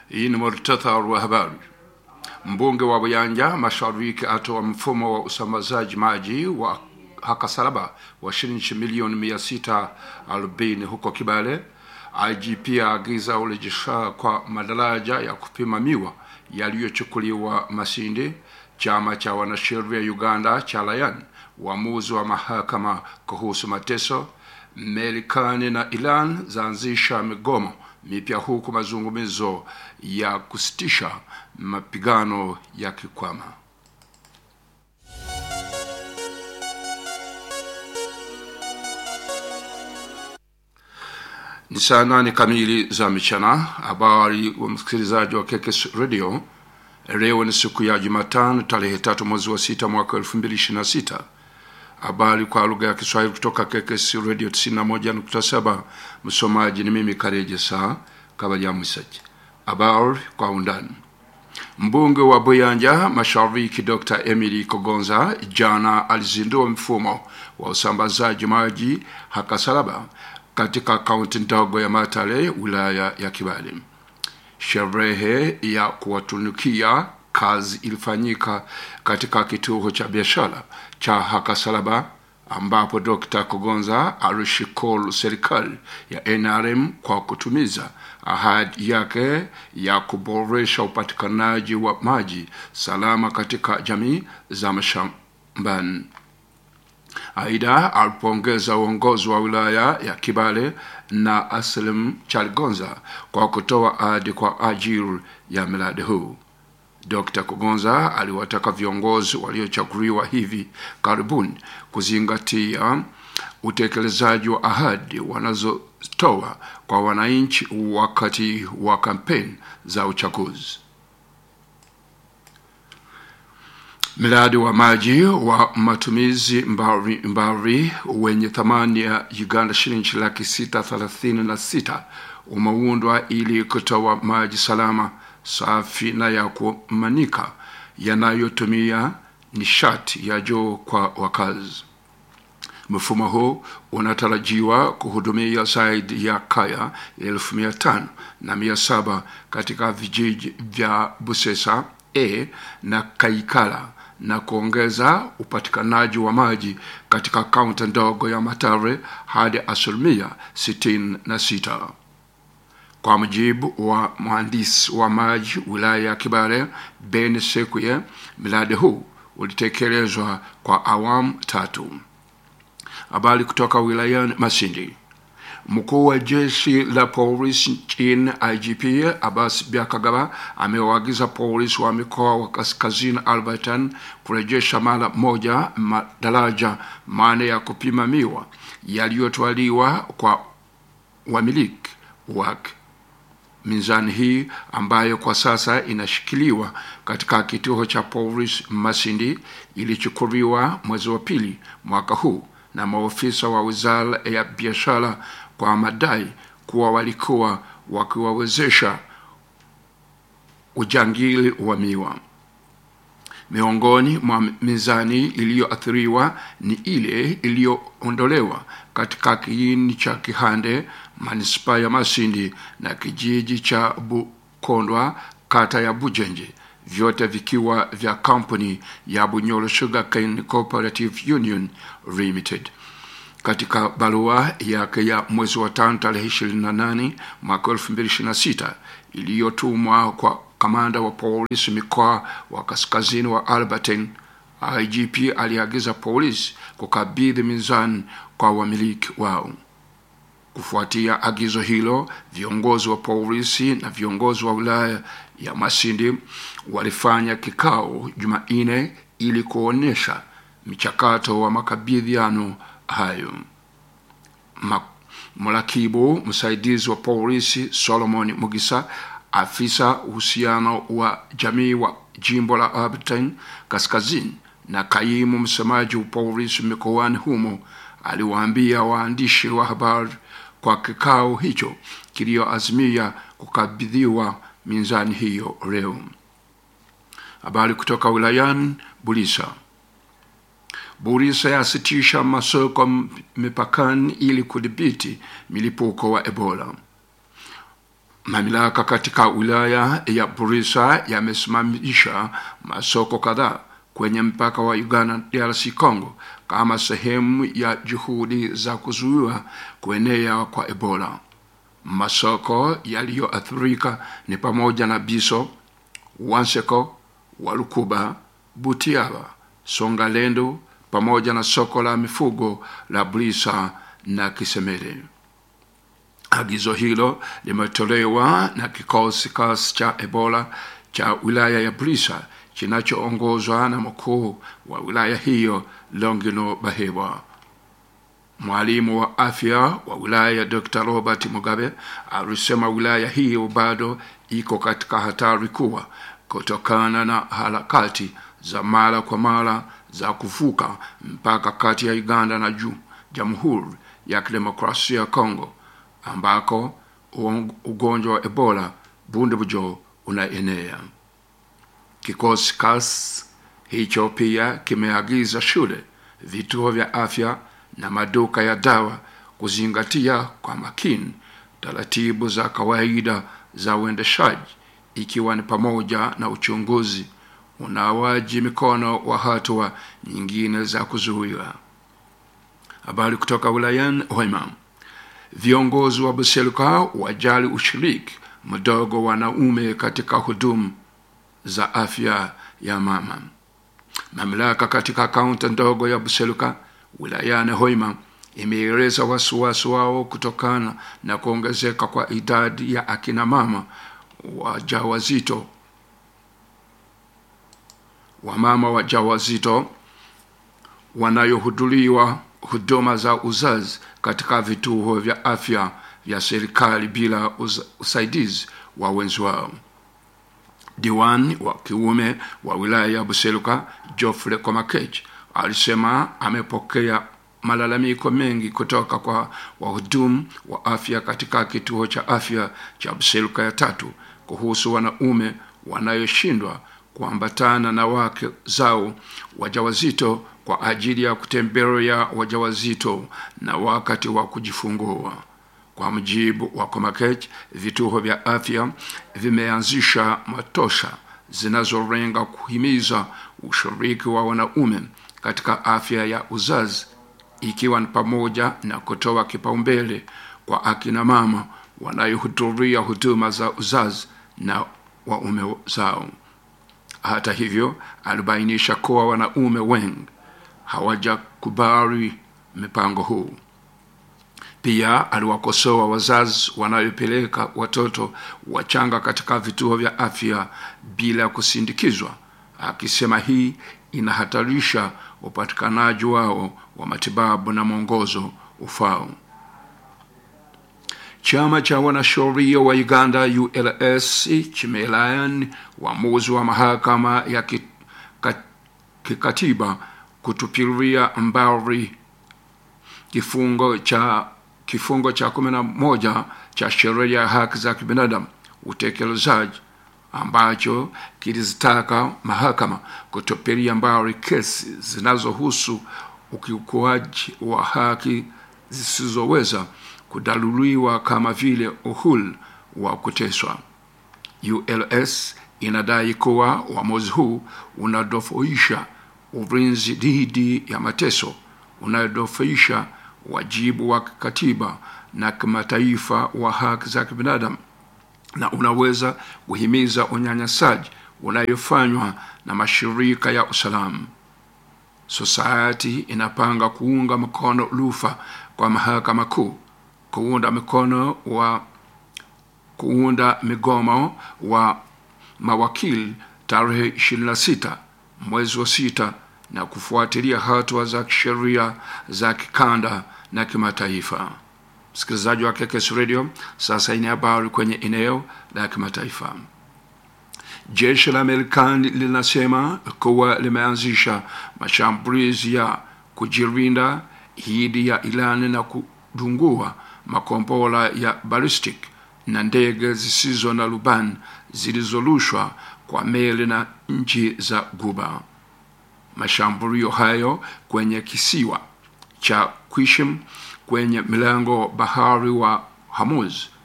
Hii ni muhtasari wa habari. Mbunge wa Buyanja Mashariki atoa mfumo wa usambazaji maji wa Hakasalaba wa shilingi milioni mia sita arobaini huko Kibale. IGP aagiza urejesha kwa madaraja ya kupima miwa yaliyochukuliwa Masindi. Chama cha wanasheria Uganda cha Layan uamuzi wa mahakama kuhusu mateso. Marekani na Iran zaanzisha migomo mipya huku mazungumzo ya kusitisha mapigano yakikwama. Ni saa nane kamili za mchana. Habari wa msikilizaji wa KKS Radio. Leo ni siku ya Jumatano tarehe tatu mwezi wa sita mwaka elfu mbili ishirini na sita. Habari kwa lugha ya Kiswahili kutoka KKS Radio 91.7. Msomaji ni mimi Kareje Saa Kabaja Mwisaji. Habari kwa undani. Mbunge wa Buyanja Mashariki Dr. Emily Kogonza jana alizindua mfumo wa usambazaji maji Hakasalaba katika kaunti ndogo ya Matale wilaya ya Kibale. Sherehe ya kuwatunukia kazi ilifanyika katika kituo cha biashara cha Hakasalaba ambapo Dr. Kogonza alishukuru serikali ya NRM kwa kutumiza ahadi yake ya kuboresha upatikanaji wa maji salama katika jamii za mashambani. Aidha, alipongeza uongozi wa wilaya ya Kibale na Aslim Chalgonza kwa kutoa ahadi kwa ajili ya miradi huu. Dr. Kugonza aliwataka viongozi waliochaguliwa hivi karibuni kuzingatia utekelezaji wa ahadi wanazotoa kwa wananchi wakati wa kampeni za uchaguzi. Mradi wa maji wa matumizi mbari, mbari wenye thamani ya Uganda shilingi laki sita thelathini na sita umeundwa ili kutoa maji salama safi na ya kumanika yanayotumia nishati ya juu kwa wakazi. Mfumo huu unatarajiwa kuhudumia zaidi ya kaya elfu mia tano na mia saba katika vijiji vya Busesa A na Kaikala na kuongeza upatikanaji wa maji katika kaunti ndogo ya Matare hadi asilimia sitini na sita. Kwa mujibu wa mhandisi wa maji wilaya ya Kibale Ben Sekuye, mradi huu ulitekelezwa kwa awamu tatu. Habari kutoka wilayani Masindi. Mkuu wa jeshi la polisi nchini IGP Abbas Byakagaba amewaagiza polisi wa mikoa wa kaskazini Albertan kurejesha mara moja madaraja mane ya kupima miwa yaliyotwaliwa kwa wamiliki wake. Mizani hii ambayo kwa sasa inashikiliwa katika kituo cha polisi Masindi ilichukuliwa mwezi wa pili mwaka huu na maofisa wa wizara ya biashara kwa madai kuwa walikuwa wakiwawezesha ujangili wa miwa. Miongoni mwa mizani iliyoathiriwa ni ile iliyoondolewa katika kiini cha Kihande, manispaa ya Masindi na kijiji cha Bukondwa, kata ya Bujenje, vyote vikiwa vya kampuni ya Bunyoro Sugarcane Cooperative Union Limited. Katika barua yake ya mwezi wa tano tarehe 28 mwaka 2026 iliyotumwa kwa kamanda wa polisi mikoa wa kaskazini wa Albertine, IGP aliagiza polisi kukabidhi mizani kwa wamiliki wao. Kufuatia agizo hilo, viongozi wa polisi na viongozi wa wilaya ya Masindi walifanya kikao Jumanne ili kuonyesha mchakato wa makabidhiano hayo. Mrakibu msaidizi wa polisi Solomon Mugisa, afisa uhusiano wa jamii wa jimbo la Albertine Kaskazini na kaimu msemaji wa polisi mikoani humo, aliwaambia waandishi wa habari kwa kikao hicho kilioazimia kukabidhiwa mizani hiyo leo. Habari kutoka wilayani Bulisa. Bulisa yasitisha masoko mipakani ili kudhibiti milipuko wa Ebola. Mamlaka katika wilaya ya Burisa yamesimamisha masoko kadhaa kwenye mpaka wa Uganda DRC Congo kama sehemu ya juhudi za kuzuia kuenea kwa Ebola. Masoko yaliyoathirika ni pamoja na Biso, Wanseko, Walukuba, Butiaba, Songalendo pamoja na soko la mifugo la Brisa na Kisemere. Agizo hilo limetolewa na kikosi kasi cha Ebola cha wilaya ya Brisa kinachoongozwa na mkuu wa wilaya hiyo Longino Bahebwa. Mwalimu wa afya wa wilaya Dr. Robert Mugabe alisema wilaya hiyo bado iko katika hatari kubwa kutokana na harakati za mara kwa mara za kuvuka mpaka kati ya Uganda na juu Jamhuri ya Kidemokrasia ya Kongo ambako ugonjwa wa Ebola bundubujo unaenea. Kikosi kas hicho pia kimeagiza shule, vituo vya afya na maduka ya dawa kuzingatia kwa makini taratibu za kawaida za uendeshaji, ikiwa ni pamoja na uchunguzi, unawaji mikono wa hatua nyingine za kuzuia. Habari kutoka wilayani Hoima. Viongozi wa Buseruka wajali ushiriki mdogo wa wanaume katika huduma za afya ya mama. Mamlaka katika kaunti ndogo ya Buseruka wilayani Hoima imeeleza wasiwasi wao kutokana na kuongezeka kwa idadi ya akina mama wajawazito wamama wajawazito wanayohudhuriwa huduma za uzazi katika vituo vya afya vya serikali bila usaidizi wa wenzi wao. Diwani wa kiume wa wilaya ya Buseruka Geoffrey Komakech alisema amepokea malalamiko mengi kutoka kwa wahudumu wa afya katika kituo cha afya cha Buseruka ya tatu kuhusu wanaume wanayoshindwa kuambatana na wake zao wajawazito kwa ajili ya kutembelea wajawazito na wakati wa kujifungua. Kwa mujibu wa Komakech, vituo vya afya vimeanzisha matosha zinazolenga kuhimiza ushiriki wa wanaume katika afya ya uzazi, ikiwa ni pamoja na kutoa kipaumbele kwa akina mama wanayohudhuria huduma za uzazi na waume zao. Hata hivyo, alibainisha kuwa wanaume wengi hawajakubali mipango huu. Pia aliwakosoa wazazi wanayopeleka watoto wachanga katika vituo vya afya bila kusindikizwa, akisema hii inahatarisha upatikanaji wao wa matibabu na mwongozo ufao. Chama cha wanasheria wa Uganda ULS kimelaani uamuzi wa mahakama ya kikatiba kutupilia mbali kifungo cha kifungo cha kumi na moja cha sheria ya haki za kibinadamu utekelezaji ambacho kilizitaka mahakama kutupilia mbali kesi zinazohusu ukiukuaji wa haki zisizoweza kudaluliwa kama vile uhuru wa kuteswa. ULS inadai kuwa uamuzi huu unadofoisha ulinzi dhidi ya mateso, unadofoisha wajibu wa kikatiba na kimataifa wa haki za kibinadamu na unaweza kuhimiza unyanyasaji unayofanywa na mashirika ya usalama. Society inapanga kuunga mkono rufa kwa mahakama kuu, kuunda mikono wa kuunda migomo wa mawakili tarehe 26 mwezi wa sita na kufuatilia hatua za kisheria za kikanda na kimataifa. Msikilizaji wa KKS Radio, sasa ina habari kwenye eneo la kimataifa. Jeshi la Marekani linasema kuwa limeanzisha mashambulizi ya kujilinda dhidi ya Iran na kudungua makombora ya ballistic na ndege zisizo na rubani zilizorushwa kwa meli na nchi za Guba. Mashambulio hayo kwenye kisiwa cha Qishim kwenye mlango bahari wa Hormuz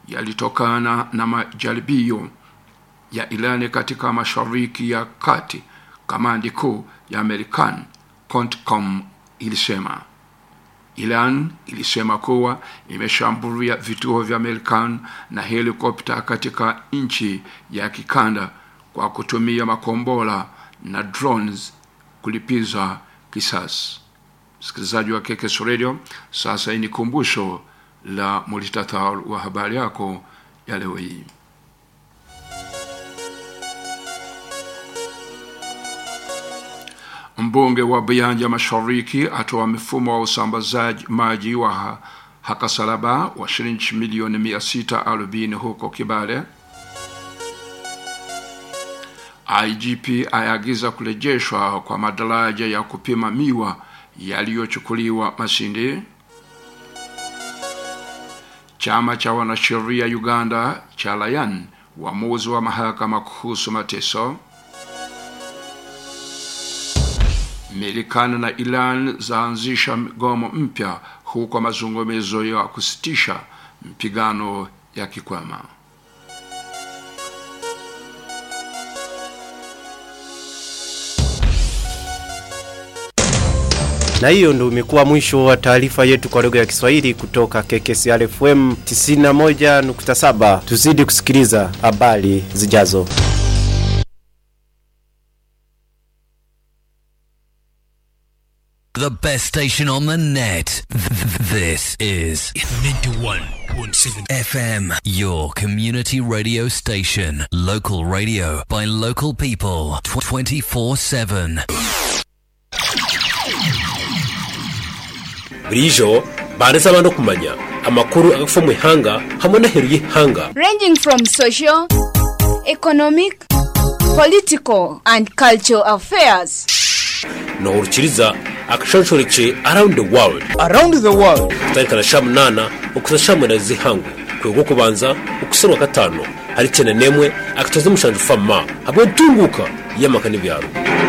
yalitokana na majaribio ya Irani katika Mashariki ya Kati, kamandi kuu ya Marekani CONTCOM ilisema. Iran ilisema kuwa imeshambulia vituo vya Marekani na helikopta katika nchi ya kikanda kwa kutumia makombora na drones kulipiza kisasi. Msikilizaji wa KKS Radio, sasa hii ni kumbusho la muhtasari wa habari yako ya leo hii. Mbunge wa Buyanja Mashariki atoa mfumo wa usambazaji maji wa Hakasalaba wa shilingi milioni mia sita arobaini huko Kibale. IGP ayagiza kurejeshwa kwa madaraja ya kupima miwa yaliyochukuliwa Masindi. Chama cha wanasheria Uganda cha Layan uamuzi wa mahakama kuhusu mateso. Marekani na Iran zaanzisha mgomo mpya huko mazungumzo ya kusitisha mpigano ya kikwama. Na hiyo ndio imekuwa mwisho wa taarifa yetu kwa lugha ya Kiswahili kutoka KKCR FM 91.7. Tuzidi kusikiliza habari zijazo. The best station on the net. This is 91.7 FM, your community radio station. Local radio by local people. 24 7. burijo baresaba no kumanya amakuru agafa mu ihanga hamwe n'aheru y'ihanga ranging from social, economic, political, and cultural affairs. nohurukiriza akashonshoreke around the world around the world kutarikana sha munana ukuza sha munana z'ihangu kwego kubanza ukusarwa gatanu hari cyane nemwe akatoza mushanje fama hamwe ntunguka y'amaka n'ibyaro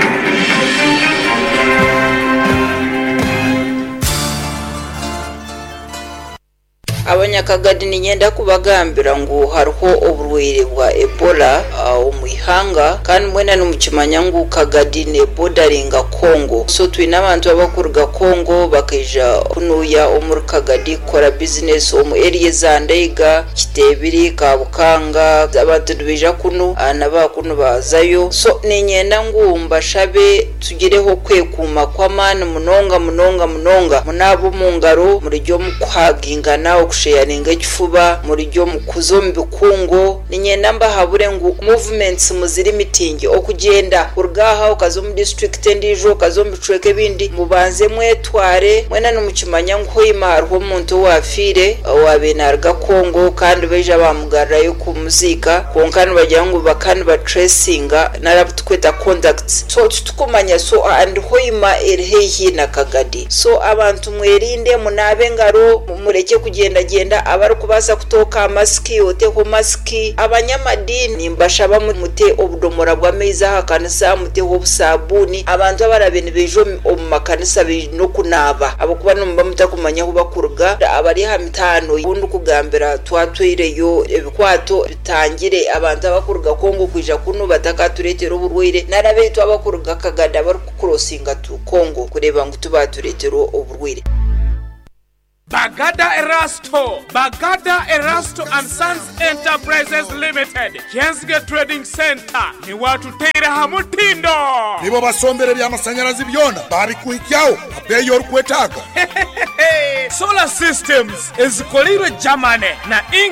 abanyakagadi ninyenda kubagambira ngu hariho oburwaire bwa ebola uh, omu ihanga kandi mwena nimukimanya ngu kagadi nebodaringa kongo so twine abantu abakuruga kongo bakaija kunuya omuri kagadi kukora bizinesi omu eriya za ndeiga kitebiri kabukanga abantu nibaija kunu uh, nabakunu bazayo so ninyenda ngu mbashabe tugireho kwekuuma kw'amaani munonga munonga munonga munaaba omu ngaro murijyo mukuhagingana okusheyaringa ekifuba murijyo mukuza omu bikungu ninyenda mbahabure ngu movements muziri mitingi okugyenda kuruga aha okaza omu district endiijo okaza omu bicweka ebindi mubanze mwetware mwena nimukimanya ngu hoima hariho omuntu owafiire owabe naruga kongo kandi baija bamugarrayo kumuziika kwonka nibagira ngu baka nibatracinga narabu tukweta contacts so titukumanya so and hoima eri haihi na kagadi so abantu mwerinde munaabe engaro mureke kugendagenda abarikubaasa kutooka masiki oteho masiki abanyamadini mbashaba mute obudomora bw'amaizi aha kanisa muteho obusabuuni abantu abarabe nibaija omu makanisa baine okunaaba abakuba nimuba mutakumanya ahu bakuruga abari aha mitaano ubundi kugambira twatwireyo ebikwato bitangire abantu abakuruga kongo kwija kunu batakatureetera oburwaire narabeitu abakuruga kagada barikukurosinga tu kongo kureba ngu tubatureetera oburwaire Bagada Erasto, Bagada Erasto and Sons Enterprises Limited, Jensge Trading Center, ni watu teira hamutindo. nibo basombere by'amashanyarazi byona babikuhikyaho abeyi orikwetaaga Solar Systems ezikolirwe Germany na